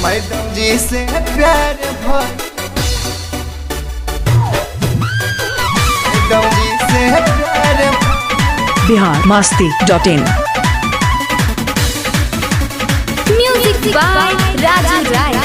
madam जी से प्यार भइल मैडम जी से प्यार भइल Bihar Masti dot in music by Raju Rai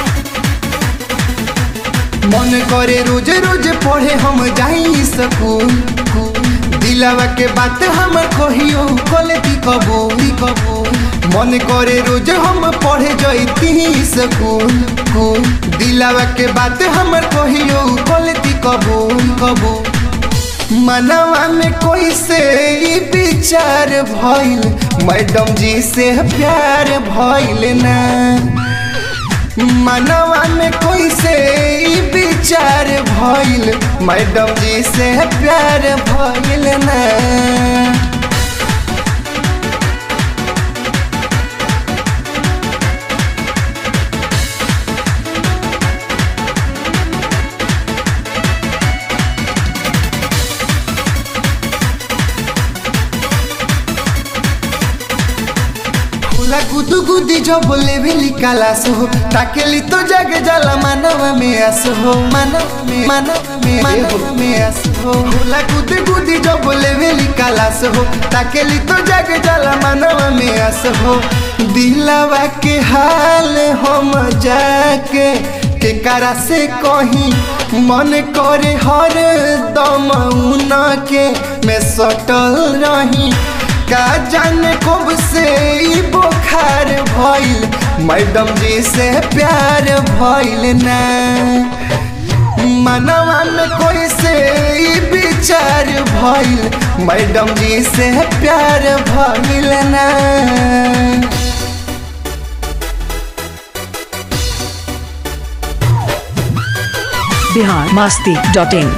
मन करे रोज रोज पढ़े हम जाई स्कूल दिलावा के बात हम कहियो कलती कबूल कबूल मन करे रोज हम पढ़े जैती स्कूल कूल दिलावा के बात हम कहियो कलती कबूल कबूल मनवा में कोई से ई विचार भइल मैडम जी से प्यार भइल ना मनवा में कोई से ई विचार भइल मैडम जी से प्यार भइल ना फूला गुदु गुदी जो बोले भी कालास हो ताकेली तो जग जाला मानव में आस हो मानव में मानव में मानव में आस हो फूला गुदी गुदी जो बोले भी कालास हो ताकेली तो जग जाला मानव में आस हो दिलवा के हाल हम जाके के करा से कहीं मन करे हर दम उन के मैं सटल रही का जाने कब से ई बुखार भइल मैडम जी से प्यार भइल ना मनवा में कोई से ई विचार भइल मैडम जी से प्यार भइल ना बिहार मस्ती डॉट इन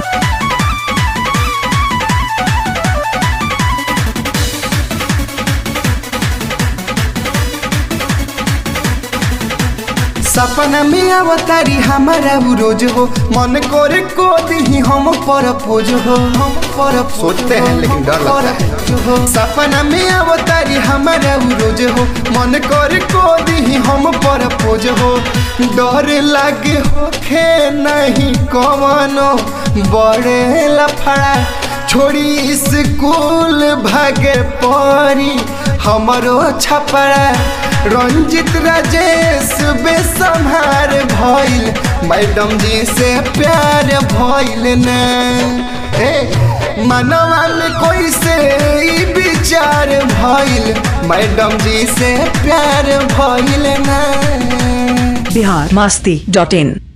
सपना में अवतारी हमारा उ रोज हो मन करे को दी हम पर पोज हो हम पर सोचते हैं लेकिन डर लगता है सपना में अवतारी हमारा उ रोज हो मन करे को दी हम पर पोज हो डर लागे हो खे नहीं कवनो बड़े लफड़ा छोड़ी स्कूल भागे परी हमरो छपड़ा रंजित राजेश बेसम्हार भइल मैडम जी से प्यार भइल न हे मनवा में कोई से ई विचार भइल मैडम जी से प्यार भइल न बिहार मस्ती डॉट इन